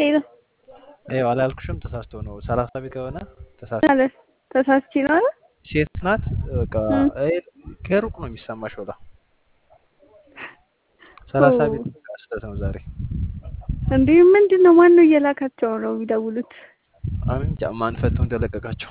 ሄሎ ይኸው አላልኩሽም? ተሳስቶ ነው። ሰላሳ ቤት ከሆነ ተሳስቶ ማለት ተሳስቼ ነው አለ ሴት ናት። በቃ እም። ይሄ ከሩቅ ነው የሚሰማሽ። ወላ ሰላሳ ቤት በቃ ስህተት ነው ዛሬ። እንዲህ ምንድን ነው? ማን ነው እየላካቸው ነው የሚደውሉት? እኔ እንጃ ማን ፈቶ እንደለቀቃቸው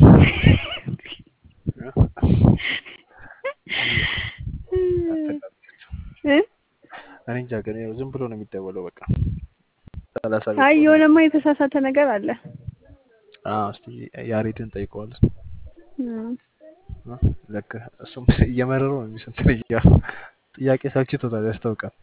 እ? እኔ እንጃ። ግን ያው ዝም ብሎ ነው የሚደወለው። በቃ ሰላሳ ቤት አይ ከሆነ የሆነማ የተሳሳተ ነገር አለ። አዎ፣ እስቲ ያሬድን ጠይቀዋለን። እም። ልክ እሱም እየመረረው ነው የሚስንት እያ ጥያቄ ሰልችቶታል፣ ያስታውቃል።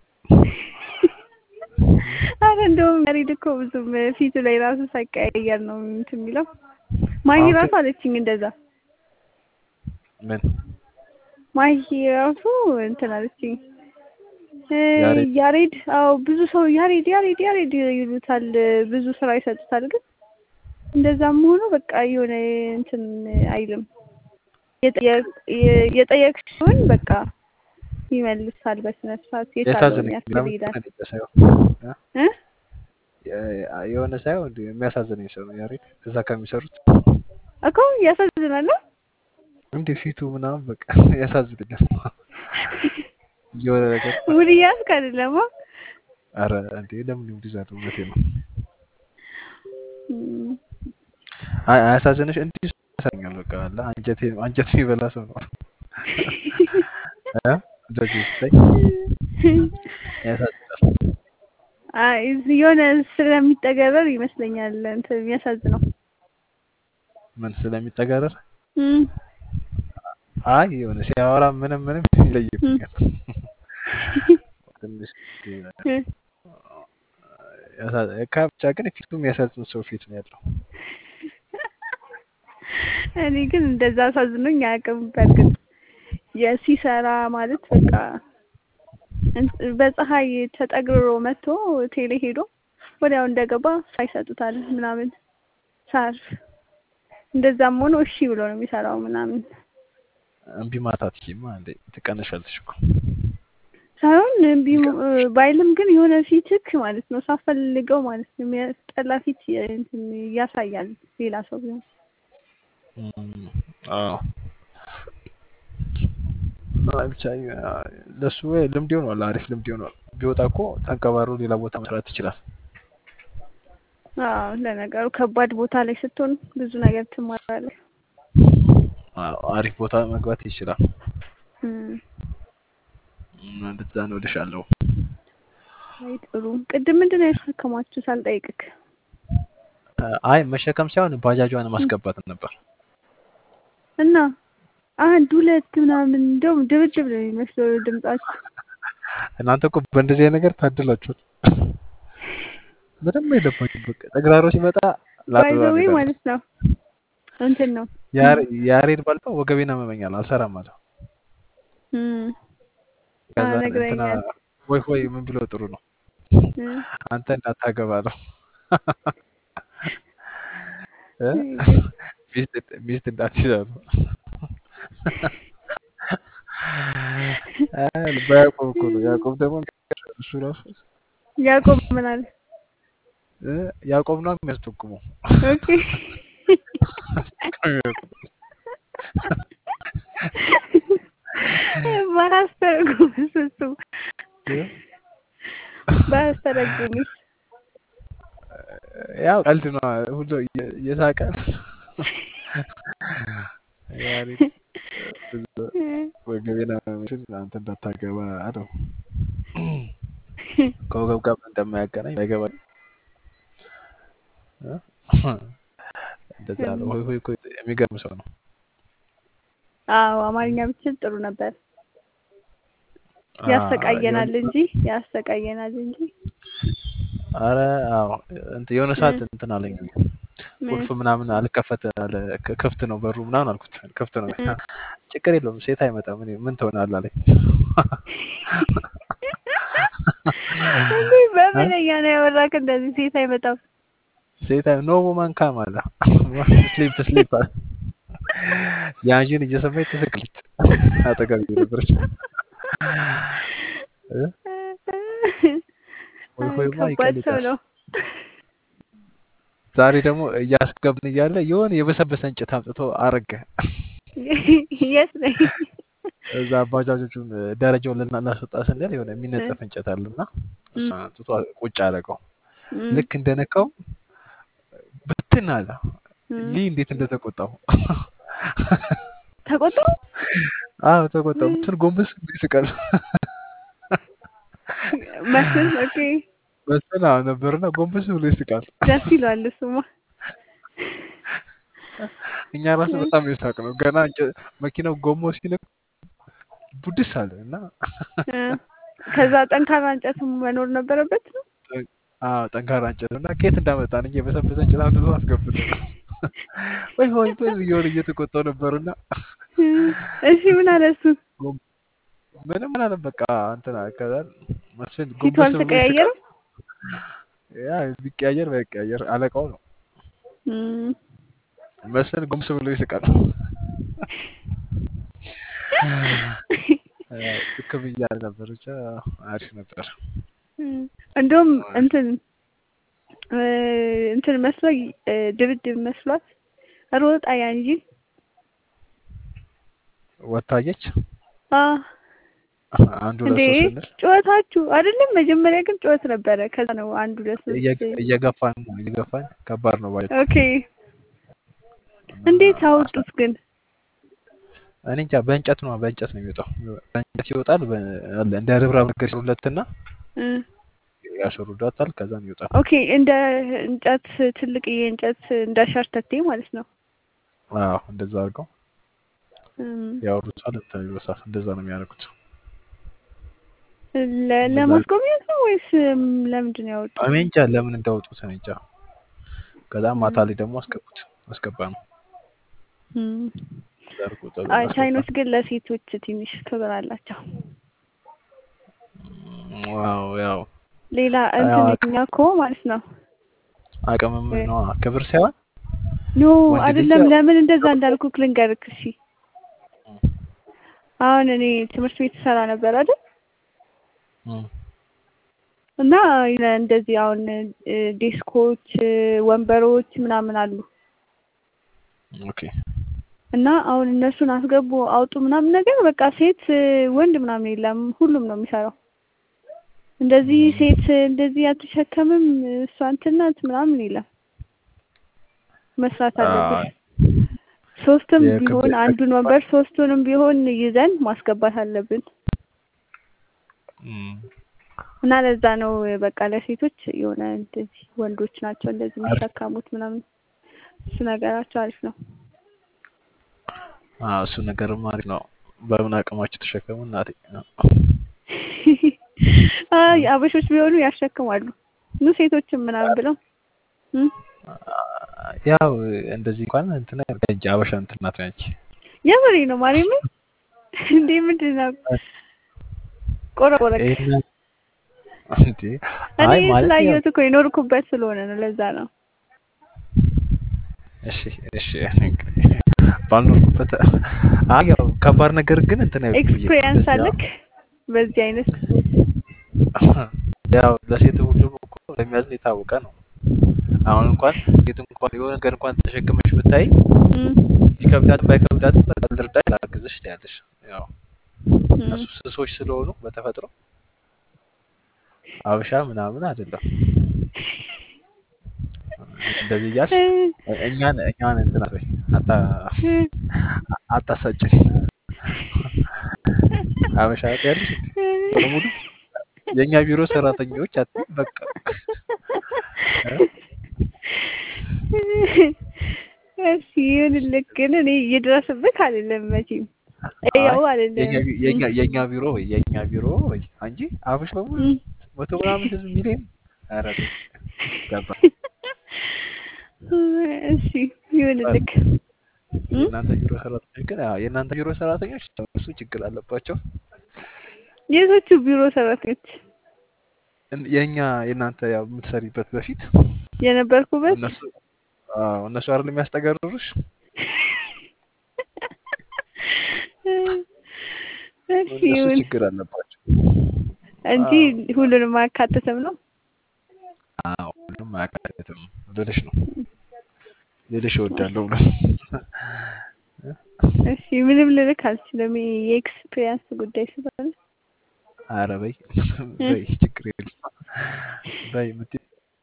አረ እንደውም ያሬድ እኮ ብዙም ፊቱ ላይ ራሱ ሳይቀያየር ነው እንትን የሚለው። ማሂ አሁን ራሱ ግን አለችኝ እንደዛ። ምን ማሂ ራሱ እንትን አለችኝ እ ያሬድ ያሬድ አዎ ብዙ ሰው ያሬድ ያሬድ ያሬድ ይሉታል፣ ብዙ ስራ ይሰጡታል። ግን እንደዛም ሆኖ በቃ የሆነ እንትን አይልም። የጠየቅ- የ- የጠየቅሽውን በቃ ይመልሳል በስነ ስርዓት የቻለውን ያሳዝነኝ ያክል ለምን ይሄዳል እንደሆነ ሳይሆን እ የ- የሆነ ሳይሆን እንዲሁ የሚያሳዝነኝ ሰው ነው ያሬድ። እዛ ከሚሰሩት እኮ ያሳዝናል ነው እንዲህ ፊቱ ምናምን በቃ ያሳዝነኛል። የሆነ ነገር ውድ እያልክ አይደለም አ? አረ እንዴ ለምን ይዛት እውነቴ ነው። እም። አይ አያሳዝንሽ? እንዲህ ያሳዝኛል። በቃ አለ አንጀቴ አንጀት የሚበላ ሰው ነው እ እንደዚህ ስታይ ያሳዝናል። አይ የሆነ ስለሚጠገረር ይመስለኛል እንትን የሚያሳዝነው። ምን ስለሚጠጋረር እም። አይ የሆነ ሲያወራ ምንም ምንም እም። ይለይብኛል። ትንሽ እ። ያሳ- ካ ብቻ ግን ፊቱ የሚያሳዝን ሰው ፊት ነው ያለው። እኔ ግን እንደዛ አሳዝኖኝ አያውቅም። በእርግጥ የሲሰራ ማለት በቃ እንት- በፀሐይ ተጠግርሮ መጥቶ ቴሌ ሄዶ ወዲያው እንደገባ ሳር ይሰጡታል ምናምን ሳር እንደዛም ሆኖ እሺ ብሎ ነው የሚሰራው ምናምን እምቢ ማታት ማ እንዴ ትቀነሻለሽ እኮ ሳይሆን እምቢ ም- ባይልም ግን የሆነ ፊትክ ማለት ነው ሳፈልገው ማለት ነው የሚያስጠላ ፊት የ- እንትን ያሳያል ሌላ ሰው ቢሆን እም፣ አዎ አይ ብቻ አ- ለሱ ወይ ልምድ ይሆናል፣ አሪፍ ልምድ ይሆናል። ቢወጣ እኮ ተንቀባሮ ሌላ ቦታ መስራት ይችላል። አዎ ለነገሩ ከባድ ቦታ ላይ ስትሆን ብዙ ነገር ትማራለህ አዎ፣ አሪፍ ቦታ መግባት ይችላል። እም። እም፣ እንደዛ ነው እልሻለሁ። አይ ጥሩ ቅድም ምንድን ነው የተሸከማችሁ ሳልጠይቅክ አ- አይ መሸከም ሳይሆን ባጃጇን እም። ማስገባት ነበር። እና አንድ ሁለት ምናምን እንደውም ድብድብ ነው የሚመስለው ድምጻችሁ እናንተ እኮ በእንደዚህ አይነት ነገር ታድላችኋል። ምንም የለባችሁ። በቃ ተግራሮ ሲመጣ ላጥ ባይ ዘ ዌይ እሄዳለሁ። ማለት ነው እንትን ነው ያሬ- ያሬድ ባልባ ወገቤን አመመኛል አልሰራም አለ። እም። ከዛ አዎ እንትና ነግረኛል ወይ ወይ ምን ብሎ ጥሩ ነው እም። አንተ እንዳታገባ ነው እ? ሚስት ሚስት እንዳትይዛሉ በያዕቆብ እኮ ነው። ያዕቆብ ደግሞ እሱ ራሱ ያዕቆብ ምን አለ እ? ያዕቆብ ነው የሚያስጠቁመው ኦኬ ባላስተረጉምስ እሱ እ? ባላስተረጉምስ ያው ቀልድ ነው ሁሉ እየ- እየሳቀ ያሬድ ወገቤን አመመኝ አንተ እንዳታገባ አለው። ከወገብ ጋር ምን እንደማያገናኝ አይገባኝ። እ? እንደዛ አለው። ሆይ ሆይ እኮ የሚገርም ሰው ነው። አዎ አማርኛ ብችል ጥሩ ነበር አ- ያሰቃየናል የሆነ እንጂ ያሰቃየናል እንጂ አረ አዎ እንትን የሆነ ሰዓት እ እንትን አለኝ ምን ቁልፍ ምናምን አልከፈት አለ ክ- ክፍት ነው በሩ ምናምን አልኩት ክፍት ነው እ ችግር የለውም ሴት አይመጣም እኔ ምን ትሆናለህ አለኝ እንዴ በምንኛ ነው ያወራክ እንደዚህ ሴት አይመጣም ሴት አይ ኖ ውማን ካም አለ ስሊፕ ስሊፕ አለ ያንቺን እየሰማች ትስቅልች አጠገብ ነበረች እ? ወይ ሆይማ ከባድ ሰው ይቀልጣል ነው ዛሬ ደግሞ እያስገብን እያለ የሆነ የበሰበሰ እንጨት አምጥቶ አረገ። የት ነኝ? እዛ ባጃጆቹን ደረጃውን ልናስወጣ ስንል የሆነ የሚነጠፍ እንጨት አለና እሷን አምጥቶ ቁጭ አደረገው። እም፣ ልክ እንደነካው ብትን አለ። እም። ሊ እንዴት እንደተቆጣው ተቆጣው? አዎ ተቆጣው። ብትን ጎንበስ ብሎ ይስቃል። መስል ኦኬ፣ መስል አዎ ነበርና ጎንበስ ብሎ ይስቃል። ደስ ይለዋል እሱማ። እኛ ራሱ በጣም የሳቅ ነው። ገና እንጨ- መኪናው ጎሞ ሲነክ ቡድስ አለ እና እ፣ ከዛ ጠንካራ እንጨት መኖር ነበረበት ነው። አዎ ጠንካራ እንጨት እና ከየት እንዳመጣን እንጂ የበሰበሰ እንጨት አምጥቶ አስገብቶ ወይ ሆይ ወይ እየሆነ እየተቆጣው ነበርና እሺ ምን አለ እሱ? ምንም ምን አለ በቃ እንትና ከዛ መስፍን ፊቱ ጎንበስ ብሎ ይስቃል። አልተቀያየረም? ያ ቢቀያየር ባይቀያየር አለቃው ነው። እም፣ መስፍን ጎንበስ ብሎ ይስቃል። ልክም እያለ ነበር ብቻ አሪፍ ነበር። እም። እንደውም እንትን እ፣ እንትን መስሎ እ፣ ድብድብ መስሏት ሮጣ ያንጂ ወታየች አ አንዱ እንዴ ለሶስት ስንል ጩኸታችሁ አይደለም። መጀመሪያ ግን ጩኸት ነበረ። ከዛ ነው አንዱ ለሶስት እየ- እየገፋን ነው እየገፋን ከባድ ነው ባይ ኦኬ። እንዴት አወጡት ግን? እኔ እንጃ በእንጨት ነው በእንጨት ነው የሚወጣው። በእንጨት ይወጣል። በ- አለ እንደ ርብራብ ነገር ሲሉለትና እ፣ ያሸሩዳታል። ከዛም ይወጣል። ኦኬ እንደ እንጨት ትልቅዬ እንጨት እንደ ሸርተቴ ማለት ነው። አዎ እንደዛ አድርገው እም፣ ያወሩታል። እንትን ይበሳል። እንደዛ ነው የሚያደርጉት። ለ- ለማስጎብኘት ነው ወይስ እም፣ ለምንድን ነው ያወጡት? እኔ እንጃ ለምን እንዳወጡት እኔ እንጃ። ከዛ ማታ ላይ ደግሞ አስገቡት አስገባ ነው እም። ዳርጎ አይ ቻይኖች ግን ለሴቶች ትንሽ ክብር አላቸው። ዋው ያው ሌላ አዎ፣ እንትን እኛ እኮ ማለት ነው አቅምም ነው ክብር ሳይሆን ኖ ወንድ ልጅ አይደለም። ያው- ለምን እንደዛ እንዳልኩ ልንገርክ። እሺ አሁን እኔ ትምህርት ቤት ሰራ ነበር አይደል? እም፣ እና እንደዚህ አሁን እ፣ ዴስኮች እ፣ ወንበሮች ምናምን አሉ ኦኬ እና አሁን እነሱን አስገቡ አውጡ ምናምን ነገር በቃ ሴት እ፣ ወንድ ምናምን የለም ሁሉም ነው የሚሰራው። እንደዚህ ሴት እንደዚህ አትሸከምም እሷ እንትን ናት ምናምን የለም። መስራት አለብን። ሶስትም የክብ- ቢሆን አንዱን ወንበር ሶስቱንም ቢሆን ይዘን ማስገባት አለብን እም፣ እና ለዛ ነው በቃ ለሴቶች የሆነ እንደዚህ ወንዶች ናቸው እንደዚህ የሚሸከሙት ምናምን እሱ ነገራቸው አሪፍ ነው። አዎ እሱ ነገርም አሪፍ ነው። በምን አቅማችሁ ተሸከሙ እናቴ። አይ አበሾች ቢሆኑ ያሸክማሉ። ኑ ሴቶችም ምናምን ብለው እም? ያው እንደዚህ እንኳን እንትን እንጂ አበሻ እንትን ናት ነች። የምሬ ነው ማርያም እንዴ ምንድን ነው ቆረቆረክ ይሄን እንዴ እኔ አይ ማለት ያው ስላየሁት እኮ የኖርኩበት ስለሆነ ነው ለዛ ነው እሺ እሺ እንግዲህ ባልኖርኩበት አይ ያው ከባድ ነገር ግን እንትን አይልም ብዬ ኤክስፒሪየንስ እንደዚህ አለክ በዚህ አይነት ያው ለሴት ሁሉም እኮ ለሚያዝን የታወቀ ነው። አሁን እንኳን ሴት እንኳን የሆነ ነገር እንኳን ተሸክመሽ ብታይ እም፣ ቢከብዳትም ባይከብዳትም በቃ ልርዳሽ ላግዝሽ ትያለሽ። ያው እም። እነሱ ስሶች ስለሆኑ በተፈጥሮ አበሻ ምናምን አይደለም። እንደዚህ እያልሽ እኛን እኛን እንትን አትበይ፣ አታ አታሳጭን። አበሻ ትያለሽ እንዴ? በሙሉ የእኛ ቢሮ ሰራተኞች አትይ በቃ እሺ ይሁንልህ፣ ግን እኔ እየደረስብህ አይደለም መቼም ያው አይደለም የኛ ቢ- የኛ የኛ ቢሮ ወይ የኛ ቢሮ ወይ አንጂ አበሻ በሙሉ እም። መቶ ምናምን ህዝብ ሚሊዮን ኧረ ተይ፣ ገባ እሺ ይሁንልህ። እም? የእናንተ ቢሮ ሰራተኞች ግን አዎ፣ የእናንተ ቢሮ ሰራተኞች እሱ ችግር አለባቸው። የቶቹ ቢሮ ሰራተኞች እን- የእኛ የእናንተ ያው የምትሰሪበት በፊት የነበርኩበት እነሱ አዎ እነሱ አይደል የሚያስጠገርሩሽ? እሺ እነሱ ይሁን ችግር አለባቸው። እንጂ ሁሉንም አያካትትም ነው። አዎ ሁሉም ምንም አያካትትም ልልሽ ነው ልልሽ እወዳለሁ ብሎ እሺ ምንም ልልክ አልችልም። ይሄ የኤክስፒሪየንስ ጉዳይ ስለሆነ ኧረ በይ በይ ችግር የለም በይ የምትይው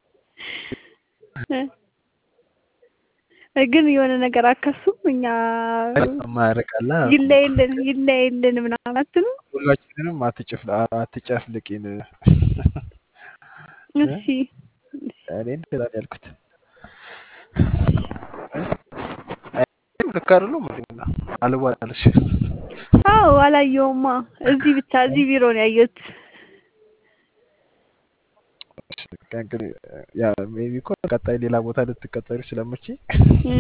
እ ግን የሆነ ነገር አከሱም እኛ ማያረቃላ ይለይልን ይለይልን ምናምን አትሉ። ሁላችንንም አትጨፍል አትጨፍልቂን እሺ እኔ እንደዛ ነው ያልኩት ልክ አይደለም እንዴ አልዋጣልሽ አዎ አላየውማ። እዚህ ብቻ እዚህ ቢሮ ነው ያየሁት። እንግዲህ ያ ሜቢ እኮ ቀጣይ ሌላ ቦታ ልትቀጠሪ ስለምችይ እም።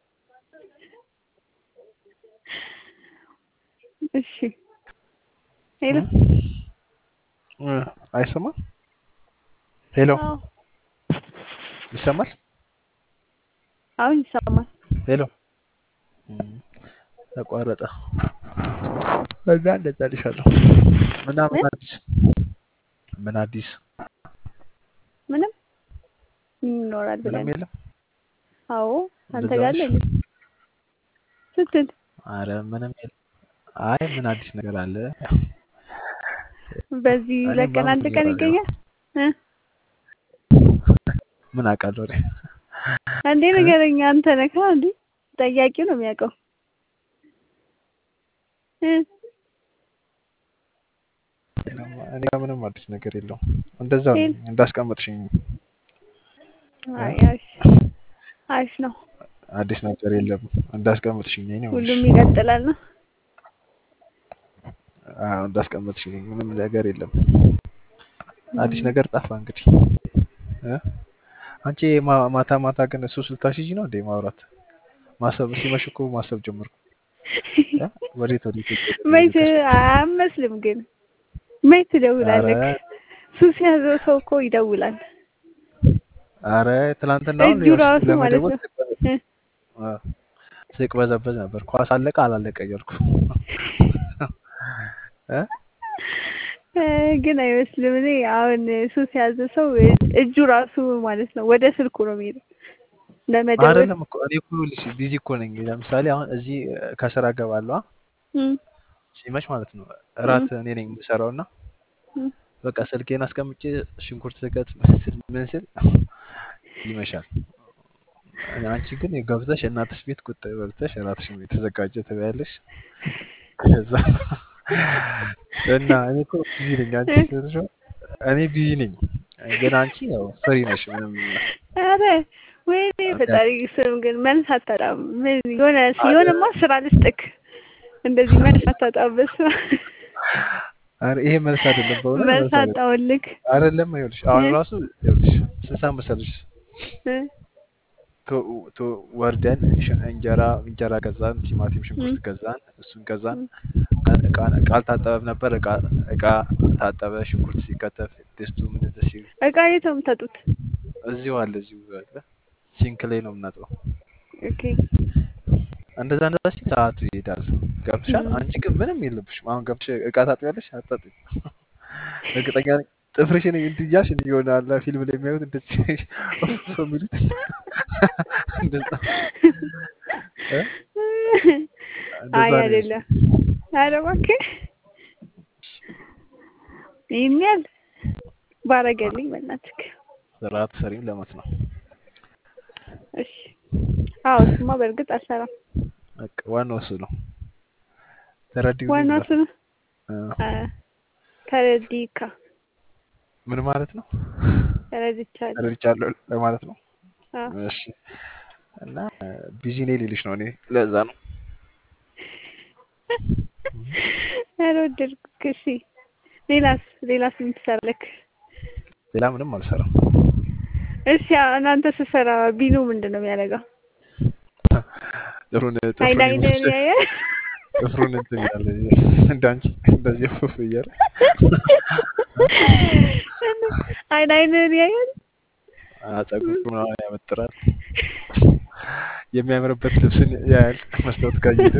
እሺ ሄሎ እ አይሰማም ሄሎ አዎ ይሰማል አሁን ይሰማል። ሄሎ እም፣ ተቋረጠ እዛ እንደዛ ልሻለሁ እና ምን አዲስ ምን አዲስ ምንም ይኖራል ብለን ምንም የለም አዎ አንተ እንደዛ ጋር ነሽ? አለ ስትል አረ ምንም የለም አይ ምን አዲስ ነገር አለ በዚህ እኔ ሁለት ቀን በአሁኑ አንድ ቀን እየራለሁ። ይገኛል እ ምን አውቃለሁ እኔ እንዴ ንገረኝ። አንተ ነህ እንዴ ጠያቂው ነው የሚያውቀው እ እኔ ጋር ምንም አዲስ ነገር የለውም እንደዛው ነኝ እንዳስቀመጥሽኝ አይ አሪፍ አሪፍ ነው። አዲስ ነገር የለም እንዳስቀመጥሽኝ ነኝ ነው ሁሉም ይቀጥላል ነው። አዎ እንዳስቀመጥሽኝ ነኝ ምንም ነገር የለም አዲስ ነገር ጠፋ እንግዲህ እ አንቺ ማ- ማታ ማታ ግን እሱ ስልታሽጂ ነው እንዴ ማውራት ማሰብ ሲመሽ እኮ ማሰብ ጀመርኩ እ? ወዴት ወዴት መች አያመስልም ግን መች ትደውላለህ? ኧረ ሱስ ያዘው ሰው እኮ ይደውላል። አረ ትናንትናውን እጁ ራሱ ማለት ነው እ ስቅበዘበዝ ነበር ኳስ አለቀ አላለቀ እያልኩ እ? እ ግን አይመስልም። እኔ አሁን ሱስ ያዘ ሰው እጁ ራሱ ማለት ነው ወደ ስልኩ ነው የሚሄደው ለመደወል አይደለም እኮ እኔ እኮ ይኸውልሽ ቢዚ እኮ ነኝ ለምሳሌ አሁን እዚህ ከስራ እገባለሁ አ? እም፣ ሲመሽ ማለት ነው እራት እኔ ነኝ የምሰራው እና እም። በቃ ስልኬን አስቀምጬ ሽንኩርት ስከት ምን ስል ምን ስል ይመሻል። አንቺ ግን ገብተሽ እናትሽ ቤት ቁጭ በልተሽ እራትሽን የተዘጋጀ ትበያለሽ። ከዛ እና እኔ እኮ ቢዚ ነኝ አንቺ ስትልሽ እኔ ቢዚ ነኝ ግን አንቺ ያው ፍሪ ነሽ ምንም ኧረ ወይኔ ፈጣሪ ስም ግን መልስ አታጣም። ምን የሆነ የሆነማ ስራ ልስጥክ እንደዚህ መልስ አታጣበት ስራ ኧረ ይሄ መልስ አይደለም በእውነት መልስ መልስ አይደለም አጣውልክ አይደለም ይኸውልሽ አሁን እ? ራሱ ይኸውልሽ ስንት ሰዓት መሰለሽ እ? ቶ- ቶ- ወርደን ሽ- እንጀራ እንጀራ ገዛን፣ ቲማቲም፣ ሽንኩርት ም። ገዛን፣ እሱን ገዛን። ም። እቃ እቃ አልታጠበም ነበር። እቃ እቃ ታጠበ፣ ሽንኩርት ሲከተፍ ድስቱ ምን ሲል እቃ የት ነው የምታጡት? እዚሁ አለ እዚሁ አለ ሲንክ ላይ ነው የምናጥበው። ኦኬ እንደዛ እንደዛ ሲል ሰዓቱ ይሄዳል። ገብቶሻል? ም። አንቺ ግን ምንም የለብሽም። አሁን ገብተሽ እቃ ታጥቢያለሽ አታጥቢም? እርግጠኛ ነኝ ጥፍርሽን እንትን እያልሽ እንዲህ የሆነ አለ ፊልም ላይ የሚያዩት እንደዚህ ሰው የሚሉት እንደዛ እ? እንደዛ አይ ነው አይደለም። ኧረ እባክህ ይህን ያህል ባረገልኝ በእናትህ። ስርዓት ሰሪም ለመት ነው። እሺ አዎ፣ እሱማ በእርግጥ አልሰራም። በቃ ዋናው እሱ ነው። ተረዲው ዋናው እሱ ነው። እ፣ አ፣ ተረዲካ ምን ማለት ነው? ተረድቻለሁ። ተረድቻለሁ ለማለት ነው። አዎ እሺ እና ቢዚ ነኝ ሊልሽ ነው። እኔ ለዛ ነው ኧረ ወደድኩክ። እሺ ሌላስ ሌላስ ምን ትሰራለክ? ሌላ ምንም አልሰራም። እሺ እናንተ ስትሰራ ቢኑ ምንድን ነው የሚያደርገው? ጥሩን አይን ጥፍሩን አይንን የሚመስል ያያል። ጥፍሩን እንትን ያለ እንዳንቺ እንደዚህ ፉፍ እያለ አይን አይንን ያያል። ጸጉሩ ምናምን ያመጥራል። የሚያምርበት ልብስን ያያል መስታወት ካየለ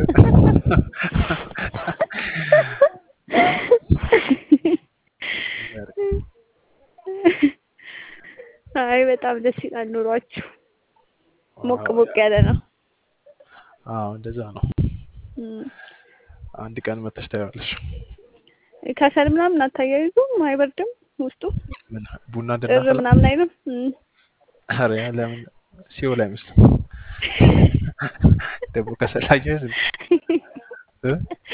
አይ በጣም በጣም ደስ ይላል ኑሯችሁ። ሞቅ አዎ ሞቅ ያለ ነው። አዎ እንደዛ ነው። እም፣ አንድ ቀን መተሽ ታያለሽ። ከሰል ምናምን አታያይዙም? አይበርድም ውስጡ ምን ቡና እር እንድናፈላ? ምናምን አይልም? እም። ኧረ ለምን ሲኦል አይመስልም። ደግሞ ከሰላየህ እ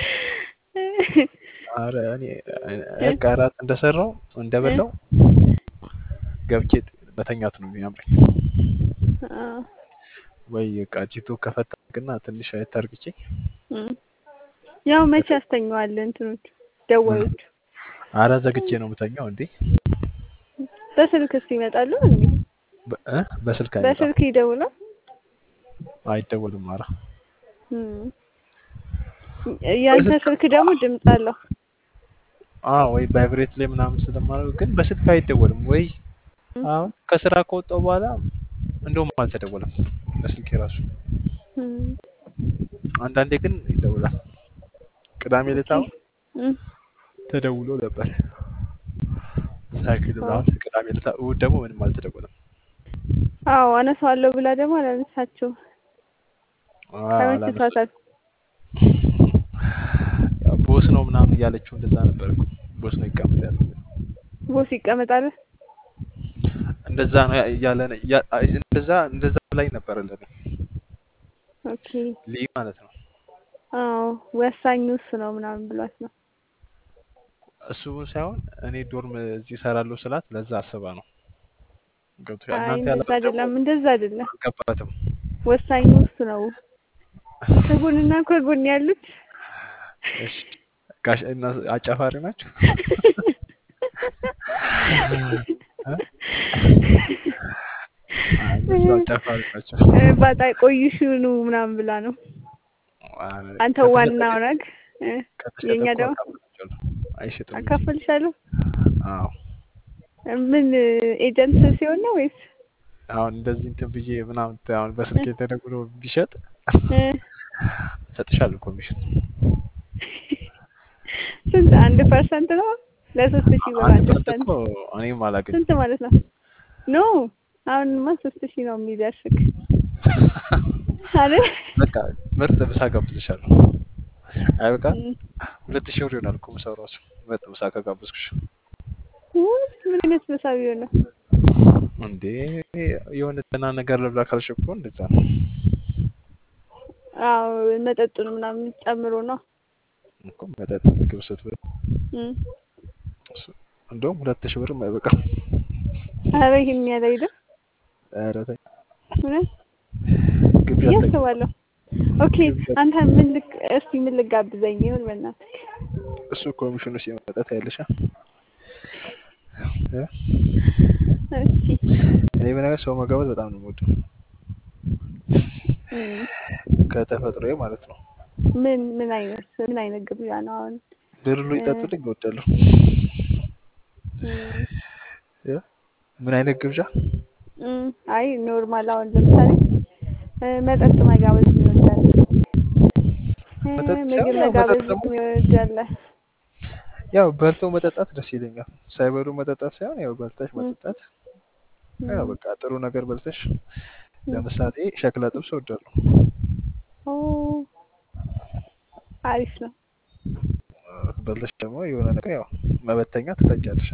ኧረ እኔ በቃ እራት እንደሰራው እንደበላው ገብቼ መተኛት ነው የሚያምረኝ። አዎ። ወይ በቃ ቲክቶክ ከፈታግና ትንሽ አየት አድርግቼ እም። ያው መቼ ያስተኛዋል እንትኖች ደወሎች ኧረ ዘግቼ ነው የምተኛው እንዴ። በስልክስ ይመጣሉ እንዴ? በ- እ? በስልክ አይመጣም በስልክ ይደውላል? አይደወልም። ኧረ እም። ያንተ ስልክ ደግሞ ድምፅ አለው። አዎ ወይ ቫይብሬት ላይ ምናምን ስለማደርግ ግን በስልክ አይደወልም። ወይ አሁን ከስራ ከወጣሁ በኋላ እንደውም አልተደወለም በስልክ ራሱ። እም። አንዳንዴ ግን ይደውላል። ቅዳሜ ዕለት አሁን እም። ተደውሎ ነበር ሳይክል ምናምን ቅዳሜ ዕለት እሑድ ደግሞ ምንም አልተደወለም። አዎ አነሳዋለሁ ብላ ደግሞ አላነሳችውም። አዎ፣ አላነሳም። ተመችቷታል። ያው ቦስ ነው ምናምን እያለችው እንደዛ ነበር እኮ ቦስ ነው ይቀመጥ ያለው ቦስ ይቀመጣል። እንደዛ ነው እያለ ነው- እያ- እንደዛ እንደዛ ላይ ነበር ለኔ ኦኬ ልይ ማለት ነው። አዎ ወሳኙ እሱ ነው ምናምን ብሏት ነው። እሱ ሳይሆን እኔ ዶርም እዚህ እሰራለሁ ስላት ለዛ አስባ ነው። ገብቶሻል? አይ እናንተ እንደዛ ያላችሁ ደግሞ አይደለም፣ እንደዛ አይደለም። አልገባትም። ወሳኙ እሱ ነው። ከጎንና ከጎን ያሉት እሺ ጋሽ እና አጫፋሪ ናቸው። እ? አይ እነሱ አጫፋሪ ናቸው። እ፣ ባጣ ቆይሽኑ ምናምን ብላ ነው። አይ፣ አንተ ከተሸጠ ዋናው ግን- ነግ እ፣ ከተሸጠ የኛ እኮ ደግሞ አካፍላቸዋለሁ። አይሸጥም እንጂ። አካፈልሻለሁ። አዎ ምን ኤጀንት ሲሆን ነው ወይስ አሁን እንደዚህ እንትን ብዬ ምናምን አሁን በስልክ ተደውሎ ቢሸጥ እ፣ እሰጥሻለሁ ኮሚሽን። ስንት? አንድ ፐርሰንት ነው ለሶስት ሺህ ብር አንድ አንድ ፐርሰንት ፐርሰንት እኮ እኔም አላገኝም። ስንት ማለት ነው? ኖ አሁንማ ሶስት ሺህ ነው የሚደርስክ አይደል? በቃ ምርጥ ምሳ ጋብዝሻለሁ። አይ በቃ እም። ሁለት ሺህ ብር ይሆናል እኮ ምሳው ራሱ ምርጥ ምሳ ከጋበዝኩሽ። ውይ፣ ምን አይነት ምሳ ቢሆን ነው? እንዴ የሆነ ደህና ነገር ልብላ ካልሽ እኮ እንደዛ ነው አዎ መጠጡን ምናምን ጨምሮ ነው። እኮ መጠጥ ምግብ ስትበል እም። እሱ- እንደውም ሁለት ሺህ ብርም አይበቃም። ኧረ ይሄን ያህል አይደል? ኧረ ተይ እውነት ግብዣ ብዬ አታውቂም። አስባለሁ። ኦኬ አንተ ምን ልክ እስቲ ምን ልጋብዘኝ ይሁን በእናትህ። እሱ ኮሚሽኑ ሲመጣ ታያለሽ። እ? እሺ እኔ በነገር ሰው መጋበዝ በጣም ነው የምወደው እም። ከተፈጥሮዬ ማለት ነው። ምን ምን አይነት ምን አይነት ግብዣ ነው አሁን? ድርሉ ይጠጡልኝ እወዳለሁ። እም። እ? ምን አይነት ግብዣ? እም። አይ ኖርማል አሁን ለምሳሌ እ፣ መጠጥ መጋበዝ ይወዳል። እ፣ መጠጥ ምግብ ሳይሆን ያው መጋበዝ መጠጥ ደግሞ ይወዳል። ያው በልቶ መጠጣት ደስ ይለኛል። ሳይበሉ መጠጣት ሳይሆን ያው በልተሽ መጠጣት ያው በቃ ጥሩ ነገር በልተሽ ለምሳሌ ሸክላ ጥብስ እወዳለሁ። ኦ አሪፍ ነው። በልተሽ ደግሞ የሆነ ነገር ያው መበተኛ ትፈጫለሽ።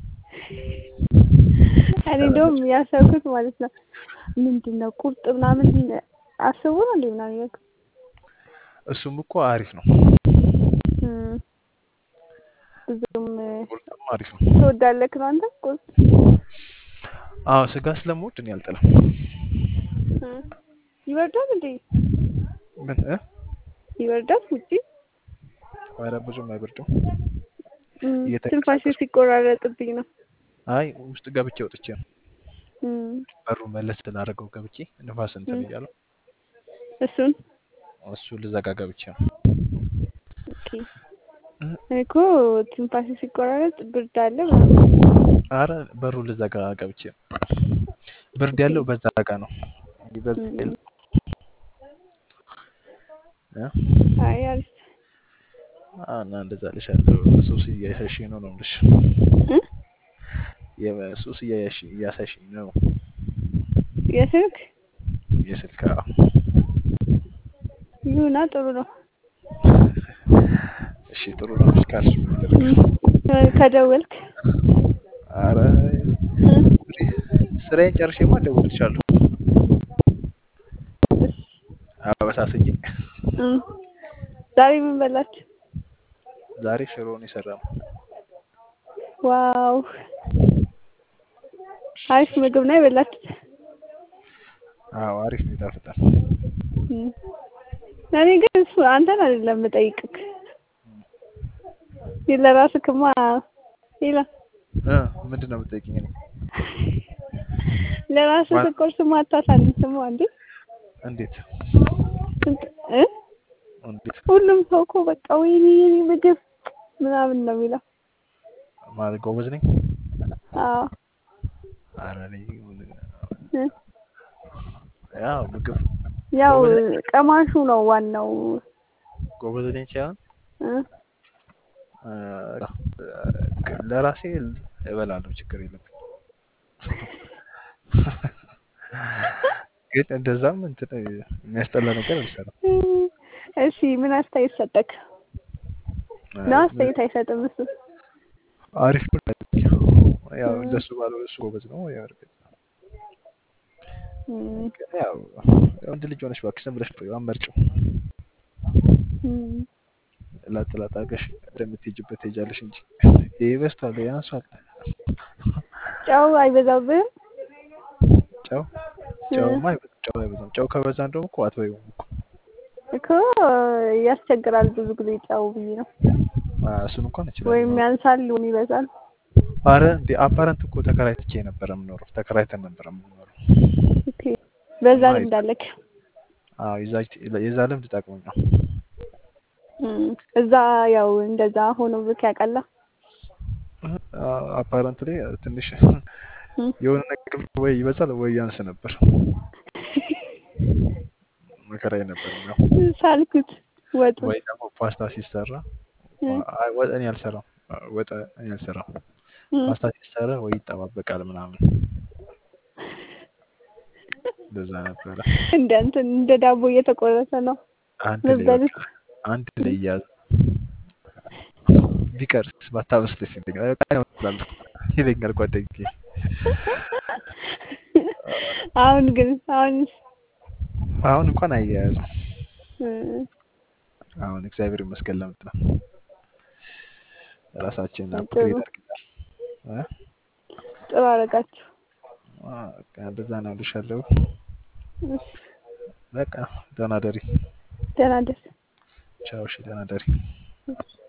እኔ እንደውም ያሰብኩት ማለት ነው ምንድን ነው ቁርጥ ምናምን አስቡ ነው እንዴ ምናምን ያልኩት። እሱም እኮ አሪፍ ነው። እም። ብዙም እ፣ ቁርጥም አሪፍ ነው። ትወዳለህ ነው አንተ ቁርጥ? አዎ ስጋ ስለምወድ እኔ አልጠላም። እም። ይበርዳል እንዴ? ምን እ? ይበርዳል ውጪ? ኧረ ብዙም አይበርድም። እም። እየተንቀሳቀስኩ- ትንፋሽ ሲቆራረጥብኝ ነው። አይ ውስጥ ገብቼ ወጥቼ ነው እም። በሩ መለስ ስላደረገው ገብቼ ንፋስ እንትን እም። እያለው እሱን እሱ ልዘጋ ገብቼ ነው። ኦኬ። እ? እኔ እኮ ትንፋሽ ሲቆራረጥ ብርድ አለ ምናምን። አረ በሩ ልዘጋ ገብቼ ነው። ብርድ ያለው በዛ ጋ ነው። ይበልጥ እም። የለም። እ? አይ አሪፍ አ- እና እንደዛ ልሻለሁ። ሱስ እያሻሽኝ ነው ነው የምልሽ። እ? የሱስ እያያሽ- እያሳሽኝ ነው። የስልክ የስልክ አዎ። ይሁና ጥሩ ነው። እሺ ጥሩ ነው እሺ ካልሽ ምን ይደረጋል? እ፣ ከደወልክ ኧረ ስራዬን ጨርሼማ እደውልልሻለሁ። አበሳሰኝ። እ፣ ዛሬ ምን በላችሁ? ዛሬ ሽሮ ነው የሰራነው። ዋው አሪፍ ምግብ ነው የበላችሁት። አዎ አሪፍ ነው ይጣፍጣል። እ፣ እኔ ግን እሱ አንተን አይደለም የምጠይቅክ ለራስክማ ሌላ እ ምንድን ነው የምትጠይቂኝ? እኔ ለራስህ ማ- ቁርስማ አታሳንስም እንዴ? እንዴት እ እንዴት ሁሉም ሰው እኮ በቃ ወይኔ የኔ ምግብ ምናምን ነው የሚለው። ማለት ጎበዝ ነኝ? አዎ ኧረ እኔ እ፣ ያው ምግብ ያው ጎበዝ ነኝ ቀማሹ ነው ዋናው። ጎበዝ ነኝ ሳይሆን እ፣ እ፣ ለራሴ እበላለሁ፣ ችግር የለብኝ። ግን እንደዛም እንትን የሚያስጠላ ነገር አልሰራም። እሺ ምን አስተያየት ሰጠክ? ነው አስተያየት አይሰጥም እሱ። አሪፍ ነው። ያው እንደሱ ባለው እሱ ጎበዝ ነው። ያው እርግጥ እም፣ ግን ያው ወንድ ልጅ ሆነሽ እባክሽ ዝም ብለሽ አመርጭው እም፣ ላጥ ላጥ አድርገሽ እንደምትሄጂበት ትሄጃለሽ እንጂ ይሄ በዝቷል፣ ይሄ አንሷል። ጨው አይበዛብህም? ጨው ጨውማ አይበዛም። ጨው አይበዛም። ጨው ከበዛ እንደውም እኮ አትበይውም እኮ እኮ ያስቸግራል ብዙ ጊዜ ጨው ብዬ ነው። አ፣ እሱን እንኳን እችላለሁ። ወይም ያንሳል ወይም ይበዛል። አረ እንዴ አፓረንት እኮ ተከራይትቼ ነበረ የምኖረው። ተከራይተን ነበረ የምኖረው። ኦኬ በዛ እና ልምድ አለክ? አዎ የዛ የዛ ልምድ ጠቅሞኝ ነው። እም፣ እዛ ያው እንደዛ ሆኖ ብክ ያውቃላ? አፓረንት ላይ ትንሽ እም፣ የሆነ ነገር ወይ ይበዛል ወይ ያንስ ነበር። መከራዬ ነበር ነው። ሳልኩት ወጡ ወይ ደግሞ ፓስታ ሲሰራ እም፣ አይ ወጥ እኔ አልሰራም። ወጥ እኔ አልሰራም። እም፣ ፓስታ ሲሰራ ወይ ይጠባበቃል ምናምን እንደዛ ነበረ። እንደ እንትን እንደ ዳቦ እየተቆረሰ ነው አንድ ላይ ምበሉት። በቃ አንድ ላይ እያዘ ቢቀርስ ባታበስ ደስ ይለኛል። በቃ ነው እላለሁ ይለኛል ጓደኛዬ። አሁን ግን አሁን አሁን እንኳን አያያዝም። እም፣ አሁን እግዚአብሔር ይመስገን ለምጥ ነው ራሳችንን ጥሩ አፕግሬድ አድርገናል። እ? ጥሩ አደረጋችሁ። አ፣ በቃ እንደዛ ነው እልሻለሁ። እሺ፣ በቃ ደህና ደሪ። ደህና ደር። ቻው። እሺ ደህና ደሪ። እሺ።